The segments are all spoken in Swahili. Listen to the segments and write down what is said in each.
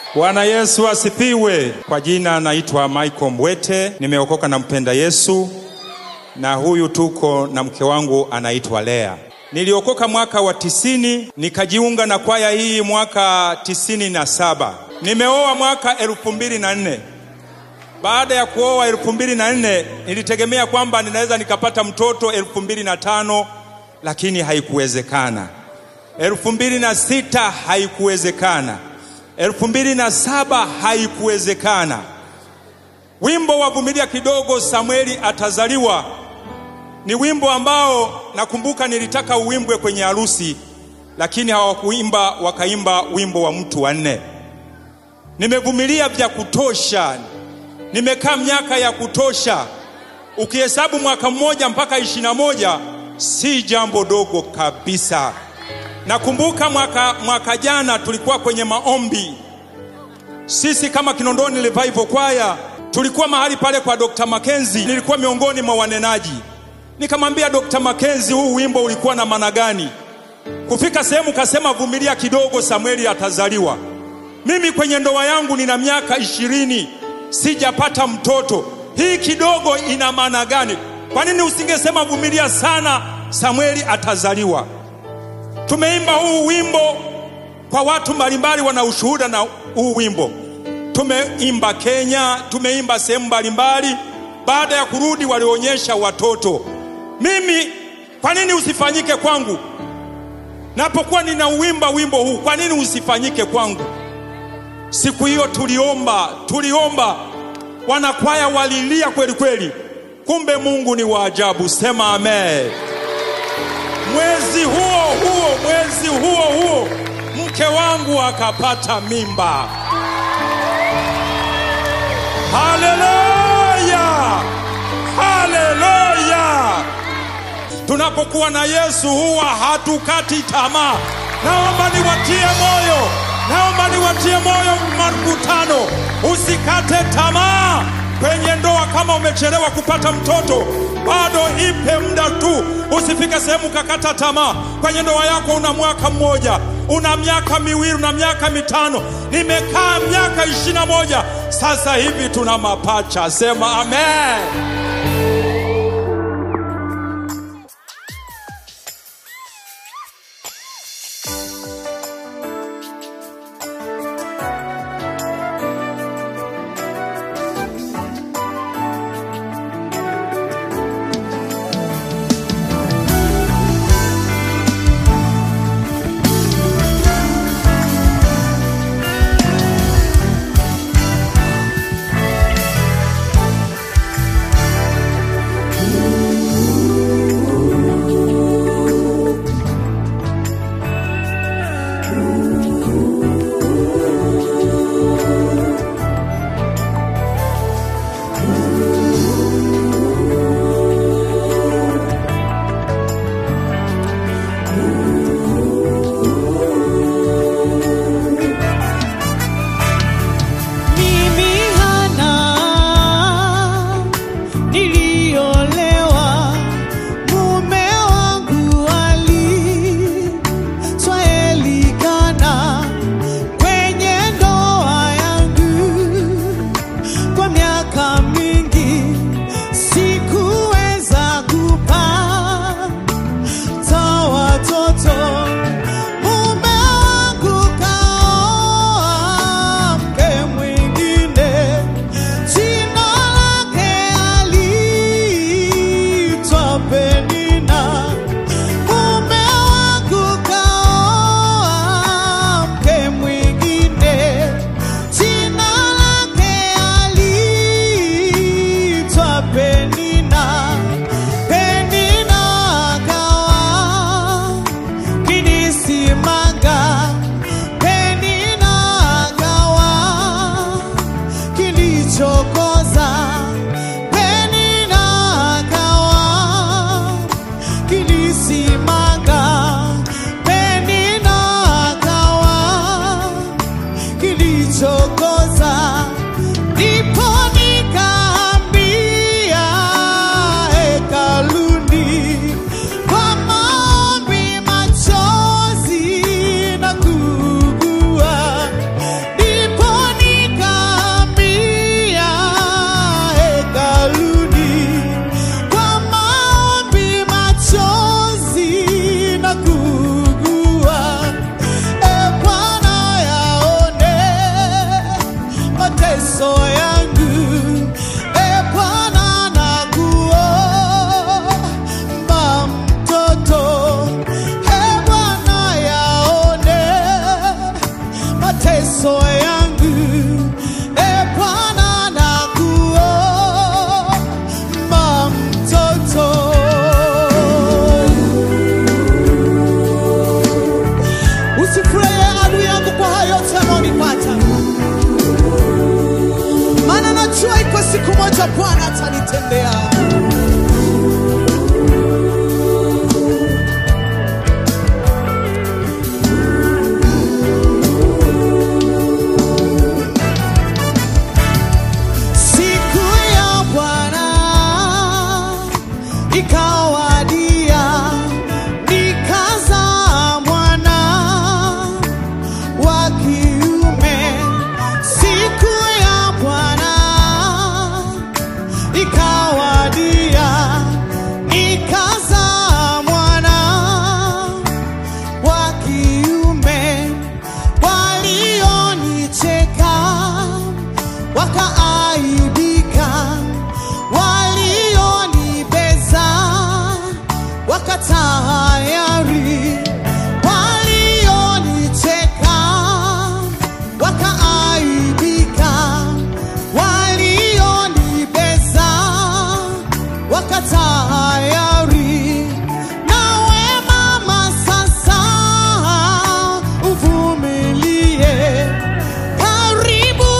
Bwana Yesu asifiwe. Kwa jina naitwa Michael Mbwete, nimeokoka na mpenda Yesu, na huyu tuko na mke wangu anaitwa Lea. Niliokoka mwaka wa tisini, nikajiunga na kwaya hii mwaka tisini na saba. Nimeoa mwaka elfu mbili na nne. Baada ya kuoa elfu mbili na nne nilitegemea kwamba ninaweza nikapata mtoto elfu mbili na tano lakini haikuwezekana. elfu mbili na sita haikuwezekana. elfu mbili na saba haikuwezekana. Wimbo wa vumilia kidogo, Samueli atazaliwa, ni wimbo ambao nakumbuka nilitaka uimbwe kwenye harusi, lakini hawakuimba, wakaimba wimbo wa mtu wa nne. Nimevumilia vya kutosha, nimekaa miaka ya kutosha. Ukihesabu mwaka mmoja mpaka ishirini na moja si jambo dogo kabisa. Nakumbuka mwaka, mwaka jana tulikuwa kwenye maombi, sisi kama Kinondoni Revival Kwaya tulikuwa mahali pale kwa Dr. Makenzi. Nilikuwa miongoni mwa wanenaji, nikamwambia Dr. Makenzi, huu wimbo ulikuwa na maana gani? Kufika sehemu kasema, vumilia kidogo, Samueli atazaliwa. Mimi kwenye ndoa yangu nina miaka ishirini sijapata mtoto, hii kidogo ina maana gani? Kwa nini usingesema vumilia sana, Samueli atazaliwa? Tumeimba huu wimbo kwa watu mbalimbali, wana ushuhuda na huu wimbo. Tumeimba Kenya, tumeimba sehemu mbalimbali. Baada ya kurudi, walionyesha watoto. Mimi kwa nini usifanyike kwangu? Napokuwa ninauimba wimbo huu, kwa nini usifanyike kwangu? Siku hiyo tuliomba, tuliomba, wanakwaya walilia kweli kweli. Kumbe Mungu ni wa ajabu. Sema amen. Mwezi huo huo, mwezi huo huo, mke wangu akapata mimba. Haleluya, haleluya! Tunapokuwa na Yesu huwa hatukati tamaa. Naomba niwatie moyo, naomba niwatie moyo makutano, usikate tamaa kwenye ndoa. Kama umechelewa kupata mtoto, bado ipe muda tu, usifike sehemu kakata tamaa. Kwenye ndoa yako una mwaka mmoja, una miaka miwili, una miaka mitano. Nimekaa miaka ishirini na moja sasa hivi tuna mapacha. Sema amen. ikawadia nikazaa mwana wa kiume siku ya Bwana ikawadia nikazaa mwana wa kiume walionicheka wakaaibika walionibeza wakatahayari walionicheka wakaaibika walionibeza wakatahayari nawe mama sasa uvumilie karibu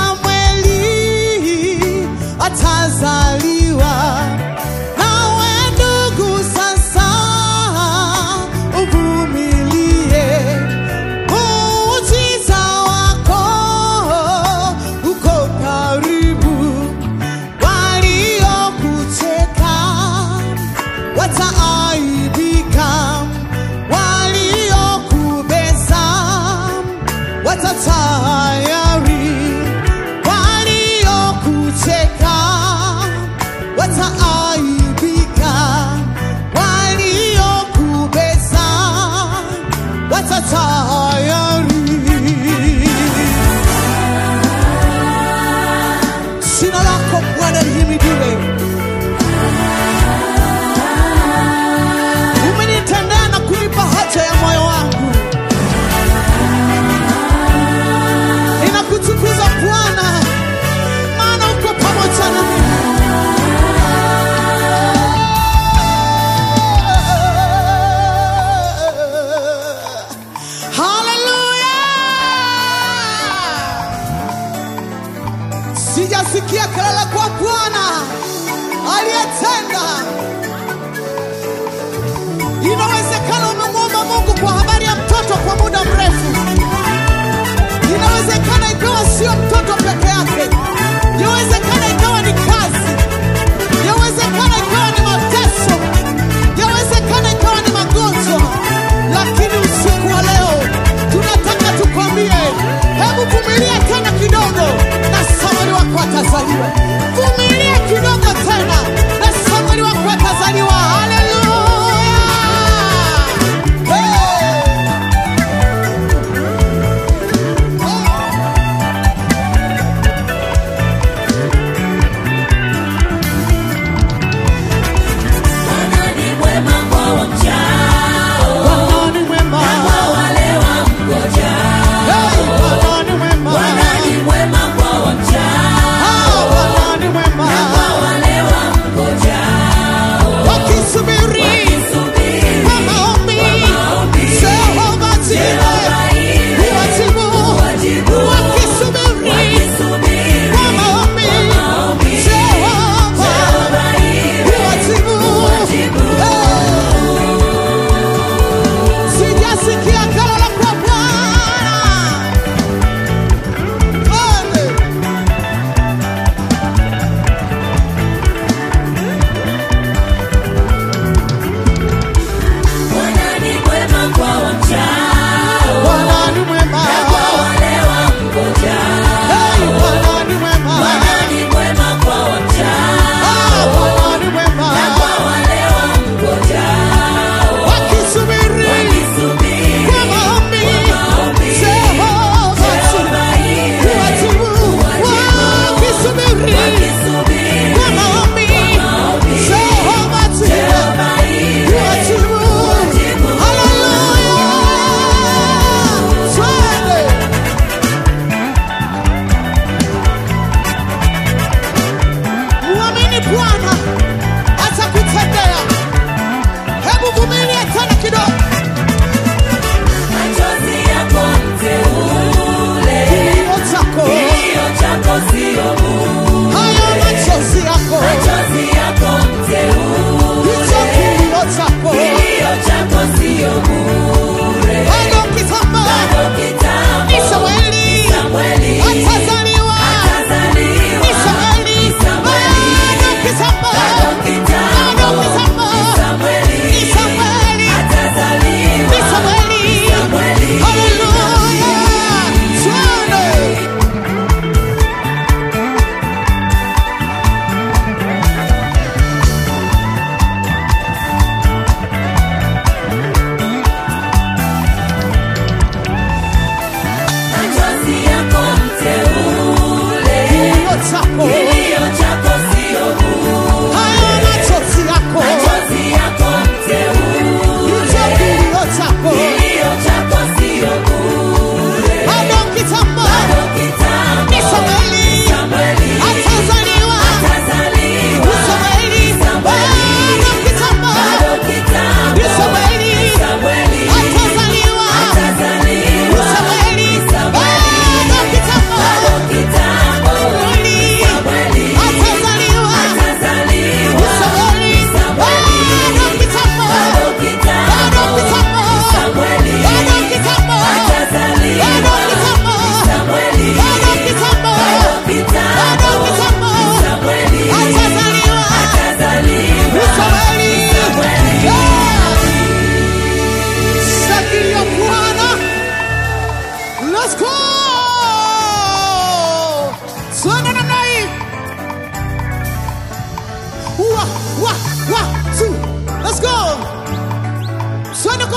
Samweli atazaliwa nawe ndugu sasa uvumilie muujiza wako uko karibu waliokucheka wataaibika waliokubeza watatayari waliokucheka wataaibika waliokubeza watatayari Jina lako Bwana lihimidiwe. Umenitendea na kunipa haja ya moyo wangu.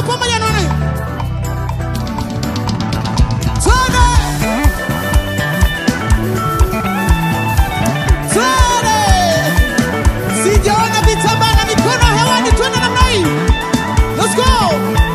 pamoja naona hiyo. Twende. Twende. Sijaona vitambaa na mikono hewani, twende namna hii. Let's go.